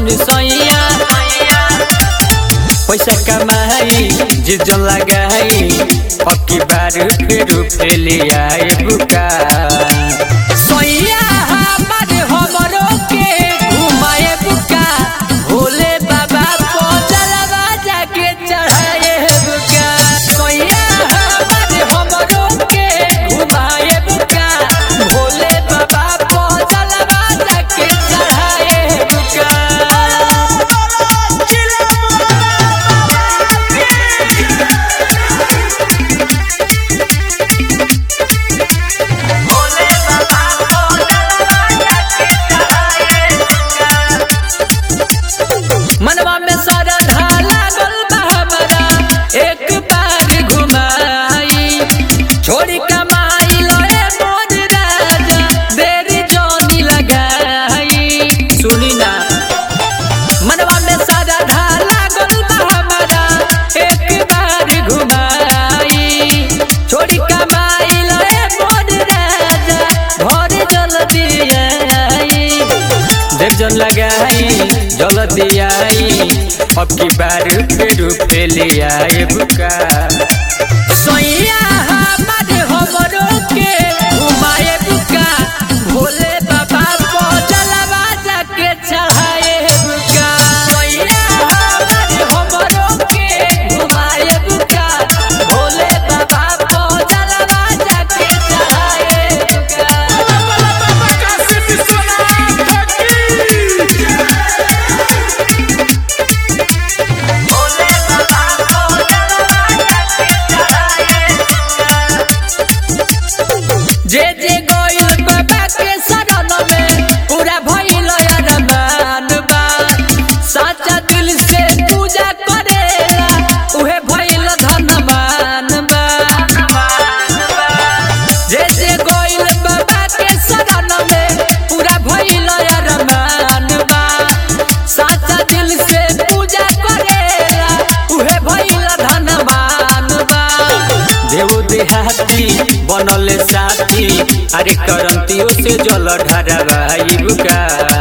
सुन सैया पैसा कमाई जिजन लगाई अक्की बार फिर फेली आए बुका सैया हमार हमरो के घुमाए बुका भोले बाबा पोजलवा जाके चढ़ाए बुका सैया हमार हमरो के घुमाए बुका भोले बाबा पोजलवा जाके चढ़ाए बुका मनवा में सारा ढाला गल बा हमारा एक बार घुमाई छोड़ी कमाई लोए मोर राजा देरी जोनी लगाई सुनी ना मनवा में सारा ढाला गल बा हमारा एक बार घुमाई छोड़ी कमाई लोए मोर राजा भर जल्दी आई देव जन लगाई जल्दी आई अब की बार फिर फेली आए बुका सोइया हमार हमरो के घुमाए बुका भोले बाबा पोजलवा जाके चढ़ाए बुका सोइया हमार हमरो के घुमाए बुका भोले बाबा पोजलवा जाके चढ़ाए बुका जे जे गोइल बाबा के शरण में पूरा भइल अरमान बा सच्चा दिल से पूजा करेला उहे भइल धनवान बा जे जे गोइल बाबा के शरण में पूरा भइल अरमान बा सच्चा दिल से पूजा करेला उहे भइल धनवान बा देव देहाती बनल साथी अरे करंतियों से जल ढरवाई बुका